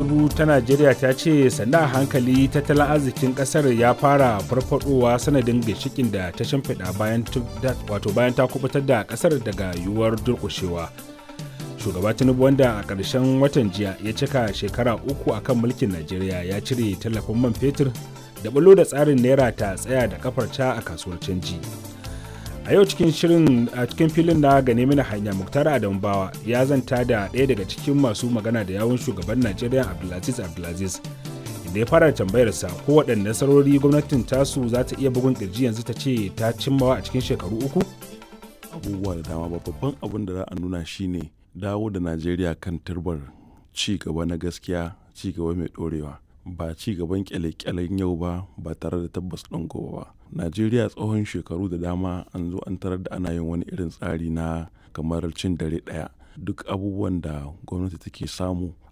tinubu ta najeriya ta ce sanda a hankali tattalin arzikin kasar ya fara farfadowa sanadin ginshikin da ta shimfiɗa bayan wato bayan ta kubutar da kasar daga yiwuwar durƙushewa shugaba tinubu wanda a ƙarshen watan jiya ya cika shekara uku akan mulkin najeriya ya cire tallafin man fetur da bulo da tsarin naira ta tsaya da kafarta a kasuwar canji a yau cikin shirin a cikin filin na gane mini hanya muktar adam bawa ya zanta da ɗaya daga cikin masu magana da yawun shugaban najeriya abdulaziz abdulaziz inda ya fara tambayarsa ko waɗanne nasarori gwamnatin tasu za ta iya bugun ƙirji yanzu ta ce ta cimmawa a cikin shekaru uku abubuwa da dama babban abin da za a nuna shine dawo da najeriya kan turbar ci gaba na gaskiya ci gaba mai ɗorewa ba ci gaban kyale-kyalen yau ba ba tare da tabbas ɗin gobe ba najeriya tsohon shekaru da dama an zo an tarar da ana yin wani irin tsari na kamar cin dare ɗaya duk abubuwan da gwamnati take samu